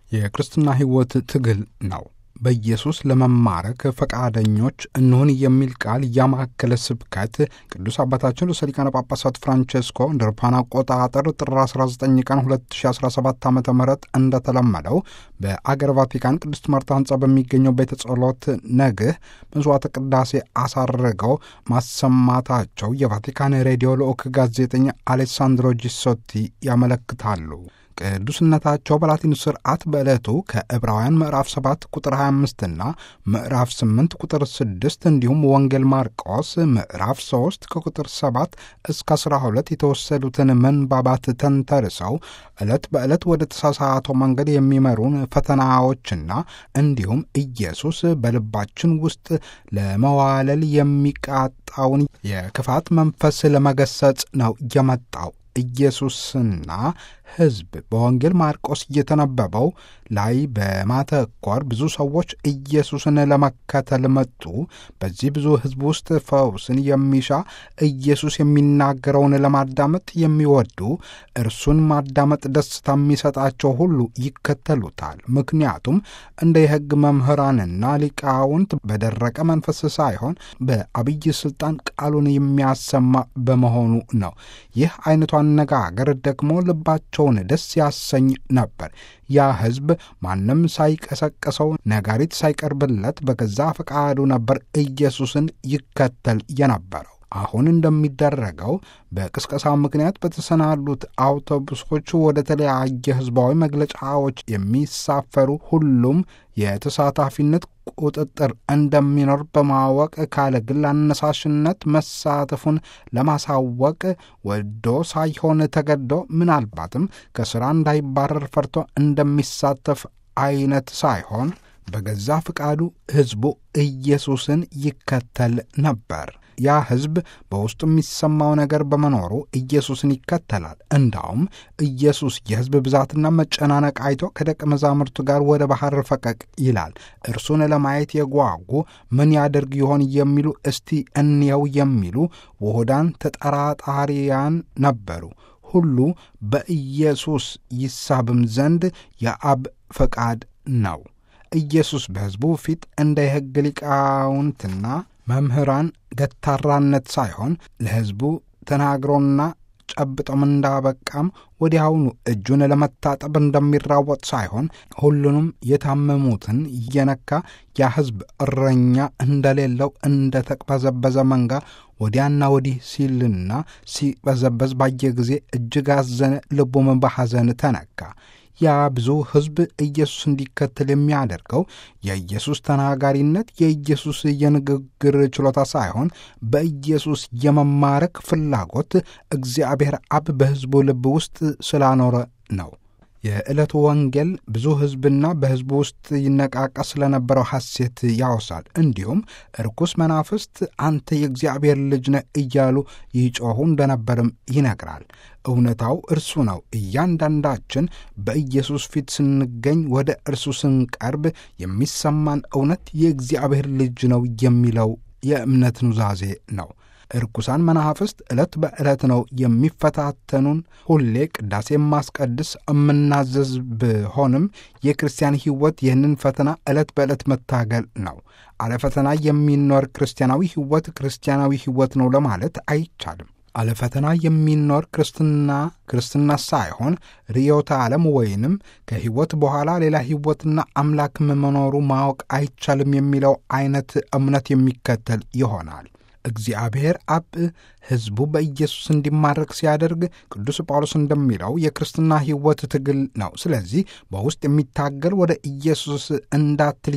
የክርስትና ሕይወት ትግል ነው። በኢየሱስ ለመማረክ ፈቃደኞች እንሁን የሚል ቃል ያማከለ ስብከት ቅዱስ አባታችን ርዕሰ ሊቃነ ጳጳሳት ፍራንቼስኮ እንደ አውሮፓውያን አቆጣጠር ጥር 19 ቀን 2017 ዓ ም እንደተለመደው በአገር ቫቲካን ቅድስት ማርታ ህንፃ በሚገኘው ቤተ ጸሎት ነግህ መስዋዕተ ቅዳሴ አሳርገው ማሰማታቸው የቫቲካን ሬዲዮ ልዑክ ጋዜጠኛ አሌሳንድሮ ጂሶቲ ያመለክታሉ። ቅዱስነታቸው በላቲኑ ስርዓት በዕለቱ ከዕብራውያን ምዕራፍ 7 ቁጥር 25 እና ምዕራፍ 8 ቁጥር 6 እንዲሁም ወንጌል ማርቆስ ምዕራፍ 3 ከቁጥር 7 እስከ 12 የተወሰዱትን መንባባት ተንተርሰው ዕለት በዕለት ወደ ተሳሳተው መንገድ የሚመሩን ፈተናዎችና እንዲሁም ኢየሱስ በልባችን ውስጥ ለመዋለል የሚቃጣውን የክፋት መንፈስ ለመገሰጽ ነው የመጣው። ኢየሱስና ሕዝብ በወንጌል ማርቆስ እየተነበበው ላይ በማተኮር ብዙ ሰዎች ኢየሱስን ለመከተል መጡ። በዚህ ብዙ ሕዝብ ውስጥ ፈውስን የሚሻ ኢየሱስ የሚናገረውን ለማዳመጥ የሚወዱ እርሱን ማዳመጥ ደስታ የሚሰጣቸው ሁሉ ይከተሉታል። ምክንያቱም እንደ የሕግ መምህራንና ሊቃውንት በደረቀ መንፈስ ሳይሆን በአብይ ስልጣን ቃሉን የሚያሰማ በመሆኑ ነው። ይህ አይነቱ አነጋገር ደግሞ ልባቸውን ደስ ያሰኝ ነበር። ያ ሕዝብ ማንም ሳይቀሰቀሰው ነጋሪት ሳይቀርብለት በገዛ ፈቃዱ ነበር ኢየሱስን ይከተል የነበረው። አሁን እንደሚደረገው በቅስቀሳ ምክንያት በተሰናዱት አውቶቡሶች ወደ ተለያየ ሕዝባዊ መግለጫዎች የሚሳፈሩ ሁሉም የተሳታፊነት ቁጥጥር እንደሚኖር በማወቅ ካለ ግል አነሳሽነት መሳተፉን ለማሳወቅ ወዶ ሳይሆን ተገዶ ምናልባትም ከሥራ እንዳይባረር ፈርቶ እንደሚሳተፍ አይነት ሳይሆን በገዛ ፍቃዱ ሕዝቡ ኢየሱስን ይከተል ነበር። ያ ሕዝብ በውስጡ የሚሰማው ነገር በመኖሩ ኢየሱስን ይከተላል። እንዳውም ኢየሱስ የሕዝብ ብዛትና መጨናነቅ አይቶ ከደቀ መዛሙርቱ ጋር ወደ ባሕር ፈቀቅ ይላል። እርሱን ለማየት የጓጉ ምን ያደርግ ይሆን የሚሉ እስቲ እንየው የሚሉ ውሁዳን ተጠራጣሪያን ነበሩ። ሁሉ በኢየሱስ ይሳብም ዘንድ የአብ ፈቃድ ነው። ኢየሱስ በሕዝቡ ፊት እንደ የሕግ ሊቃውንትና መምህራን ገታራነት ሳይሆን ለሕዝቡ ተናግሮና ጨብጦም እንዳበቃም ወዲያውኑ እጁን ለመታጠብ እንደሚራወጥ ሳይሆን ሁሉንም የታመሙትን እየነካ ያ ሕዝብ እረኛ እንደሌለው እንደ ተቅበዘበዘ መንጋ ወዲያና ወዲህ ሲልና ሲበዘበዝ ባየ ጊዜ እጅግ አዘነ፣ ልቡም በሐዘን ተነካ። ያ ብዙ ሕዝብ ኢየሱስ እንዲከተል የሚያደርገው የኢየሱስ ተናጋሪነት፣ የኢየሱስ የንግግር ችሎታ ሳይሆን በኢየሱስ የመማረክ ፍላጎት እግዚአብሔር አብ በሕዝቡ ልብ ውስጥ ስላኖረ ነው። የዕለቱ ወንጌል ብዙ ሕዝብና በሕዝቡ ውስጥ ይነቃቃ ስለነበረው ሐሴት ያወሳል። እንዲሁም ርኩስ መናፍስት አንተ የእግዚአብሔር ልጅ ነህ እያሉ ይጮኹ እንደነበርም ይነግራል። እውነታው እርሱ ነው። እያንዳንዳችን በኢየሱስ ፊት ስንገኝ፣ ወደ እርሱ ስንቀርብ የሚሰማን እውነት የእግዚአብሔር ልጅ ነው የሚለው የእምነት ኑዛዜ ነው። እርኩሳን መናፍስት ዕለት በዕለት ነው የሚፈታተኑን። ሁሌ ቅዳሴ የማስቀድስ የምናዘዝ ብሆንም የክርስቲያን ሕይወት ይህንን ፈተና ዕለት በዕለት መታገል ነው። አለ ፈተና የሚኖር ክርስቲያናዊ ሕይወት ክርስቲያናዊ ሕይወት ነው ለማለት አይቻልም። አለ ፈተና የሚኖር ክርስትና ክርስትና ሳይሆን ርዕዮተ ዓለም ወይንም ከሕይወት በኋላ ሌላ ሕይወትና አምላክም መኖሩ ማወቅ አይቻልም የሚለው አይነት እምነት የሚከተል ይሆናል። እግዚአብሔር አብ ሕዝቡ በኢየሱስ እንዲማረክ ሲያደርግ ቅዱስ ጳውሎስ እንደሚለው የክርስትና ሕይወት ትግል ነው። ስለዚህ በውስጥ የሚታገል ወደ ኢየሱስ እንዳትል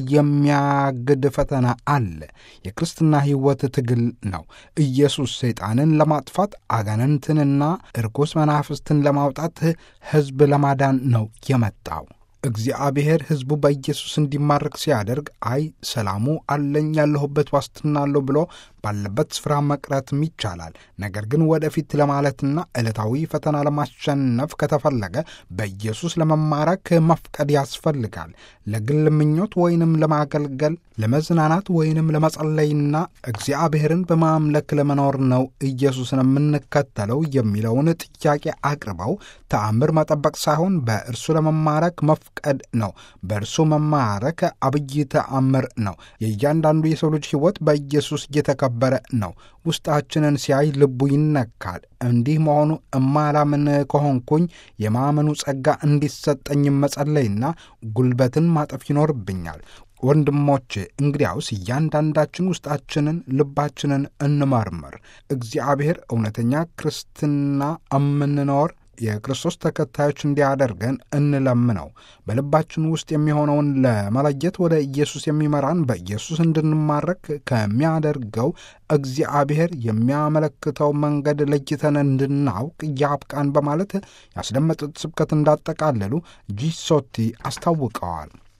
የሚያግድ ፈተና አለ። የክርስትና ሕይወት ትግል ነው። ኢየሱስ ሰይጣንን ለማጥፋት አጋንንትንና እርኩስ መናፍስትን ለማውጣት ሕዝብ ለማዳን ነው የመጣው። እግዚአብሔር ሕዝቡ በኢየሱስ እንዲማረክ ሲያደርግ አይ ሰላሙ አለኝ ያለሁበት ዋስትና አለሁ ብሎ ባለበት ስፍራ መቅረትም ይቻላል። ነገር ግን ወደፊት ለማለትና ዕለታዊ ፈተና ለማሸነፍ ከተፈለገ በኢየሱስ ለመማረክ መፍቀድ ያስፈልጋል። ለግል ምኞት ወይንም ለማገልገል፣ ለመዝናናት ወይንም ለመጸለይና እግዚአብሔርን በማምለክ ለመኖር ነው ኢየሱስን የምንከተለው የሚለውን ጥያቄ አቅርበው ተአምር መጠበቅ ሳይሆን በእርሱ ለመማረክ መፍቀድ ነው። በእርሱ መማረክ አብይ ተአምር ነው። የእያንዳንዱ የሰው ልጅ ሕይወት በኢየሱስ እየተከበረ ነው። ውስጣችንን ሲያይ ልቡ ይነካል። እንዲህ መሆኑ እማላምን ከሆንኩኝ የማመኑ ጸጋ እንዲሰጠኝ መጸለይና ጉልበትን ማጠፍ ይኖርብኛል። ወንድሞቼ እንግዲያውስ እያንዳንዳችን ውስጣችንን ልባችንን እንመርምር። እግዚአብሔር እውነተኛ ክርስትና እምንኖር የክርስቶስ ተከታዮች እንዲያደርገን እንለምነው። በልባችን ውስጥ የሚሆነውን ለመለየት ወደ ኢየሱስ የሚመራን በኢየሱስ እንድንማረክ ከሚያደርገው እግዚአብሔር የሚያመለክተው መንገድ ለይተን እንድናውቅ ያብቃን በማለት ያስደመጡት ስብከት እንዳጠቃለሉ ጂሶቲ አስታውቀዋል።